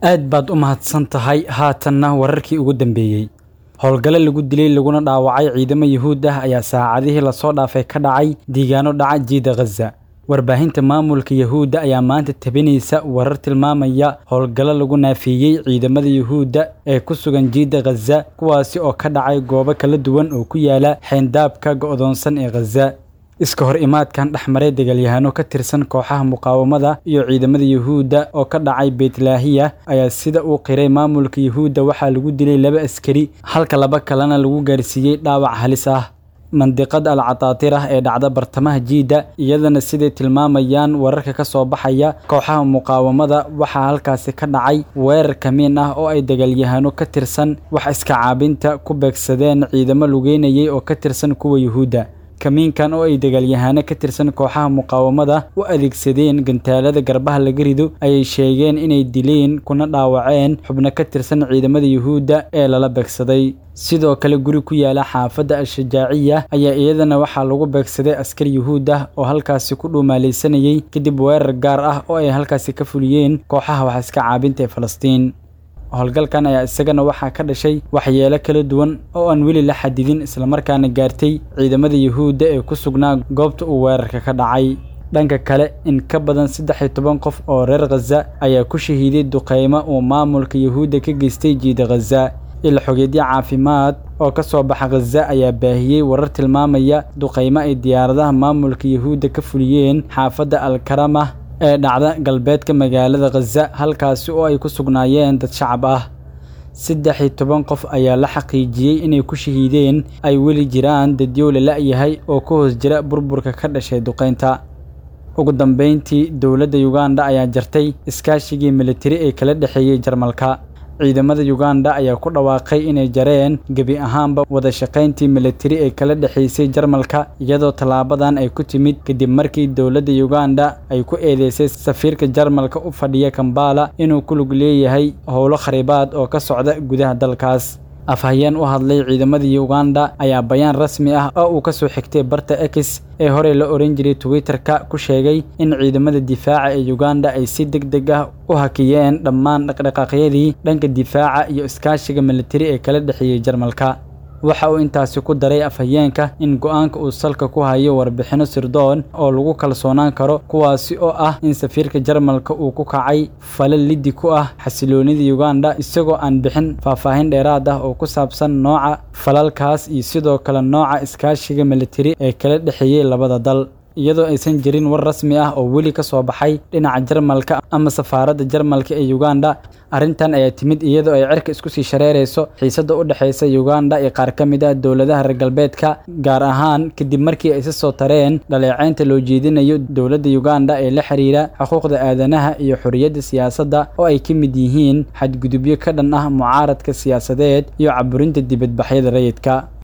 aad baad u mahadsan tahay haatanna wararkii ugu dambeeyey howlgale lagu dilay laguna dhaawacay ciidamo yuhuud ah ayaa saacadihii lasoo dhaafay ka dhacay diigaano dhaca jiida khaza warbaahinta maamulka yuhuudda ayaa maanta tabinaysa warar tilmaamaya howlgallo lagu naafeeyey ciidamada yuhuudda ee ku sugan jiida khaza kuwaasi oo ka dhacay goobo kala duwan oo ku yaala xeyndaabka go'doonsan ee khaza iska hor imaadkan dhexmaray dagaalyahaano ka tirsan kooxaha muqaawamada iyo ciidamada yuhuudda oo ka dhacay beytlaahiya ayaa sida uu qiray maamulka yuhuudda waxaa lagu dilay laba askari halka laba kalena lagu gaarsiiyey dhaawac halis ah mandiqada alcataatir ah ee dhacda bartamaha jiidda iyadana siday tilmaamayaan wararka ka soo baxaya kooxaha muqaawamada waxaa halkaasi ka dhacay weerar kamiin ah oo ay dagaalyahaano ka tirsan wax iska caabinta ku beegsadeen ciidamo lugeynayay oo ka tirsan kuwa yuhuudda kamiinkan oo ay dagaalyahaano ka tirsan kooxaha muqaawamada u adeegsadeen gantaalada garbaha laga rido ayay sheegeen inay dileen kuna dhaawaceen xubno ka tirsan ciidamada yuhuudda ee lala beegsaday sidoo kale guri ku yaala xaafadda al-shajaaciya ayaa iyadana waxaa lagu beegsaday askar yuhuud ah oo halkaasi ku dhuumaalaysanayay kadib weerar gaar ah oo ay halkaasi ka fuliyeen kooxaha wax iska caabinta ee falastiin howlgalkan ayaa isagana waxaa ka dhashay waxyeelo kala duwan oo aan weli la xadidin islamarkaana gaartay ciidamada yuhuudda ee ku sugnaa goobta uu weerarka ka dhacay dhanka kale in ka badan saddex iyo toban qof oo reer khaza ayaa ku shahiiday duqeymo uu maamulka yuhuudda ka geystay jiida khaza il xogeedyo caafimaad oo ka soo baxa khaza ayaa baahiyey warar tilmaamaya duqeymo ay diyaaradaha maamulka yuhuudda ka fuliyeen xaafadda alkarama ee dhacda galbeedka magaalada khaza halkaasi oo ay ku sugnaayeen dad shacab ah saddex iyo toban qof ayaa la xaqiijiyey inay ku shahiideen ay weli jiraan dadyow la la'yahay oo ka hoos jira burburka ka dhashay duqeynta ugu dambeyntii dowladda yuganda ayaa jartay iskaashigii militari ee kala dhexeeyey jarmalka ciidamada yuganda ayaa ku dhawaaqay inay jareen gebi ahaanba wada shaqayntii militari ee kala dhexaysay jarmalka iyadoo tallaabadan ay ku timid kadib markii dowladda yuganda ay ku eedeysay safiirka jarmalka u fadhiya kambala inuu ku lug leeyahay howlo kharibaad oo ka socda gudaha dalkaas afhayeen u hadlay ciidamada yuganda ayaa bayaan rasmi ah oo uu ka soo xigtay barta ex ee horey la oran jiray twitter-ka ku sheegay in ciidamada difaaca ee yuganda ay si deg deg ah u hakiyeen dhammaan dhaqdhaqaaqyadii dhanka difaaca iyo iskaashiga militari ee kala dhexeeyey jarmalka waxa uu intaasi ku daray afhayeenka in go-aanka uu salka ku hayo warbixinno sirdoon oo lagu kalsoonaan karo kuwaasi oo ah in safiirka jarmalka uu ku kacay falal liddi ku ah xasiloonida yuganda isagoo aan bixin faahfaahin dheeraad ah oo ku saabsan nooca falalkaas iyo sidoo kale nooca iskaashiga militari ee kala dhexeeyey labada dal iyadoo aysan jirin war rasmi ah oo weli ka soo baxay dhinaca jarmalka ama safaaradda jarmalka ee yuganda arrintan ayaa timid iyadoo ay cirka isku sii shareerayso xiisadda u dhexaysa yuganda iyo qaar ka mid ah dowladaha reer galbeedka gaar ahaan kadib markii ay si soo tareen dhaleeceynta loo jeedinayo dowladda yuganda ee la xiriira xuquuqda aadanaha iyo xorriyadda siyaasadda oo ay ka mid yihiin xadgudubyo ka dhan ah mucaaradka siyaasadeed iyo caburinta dibadbaxyada rayidka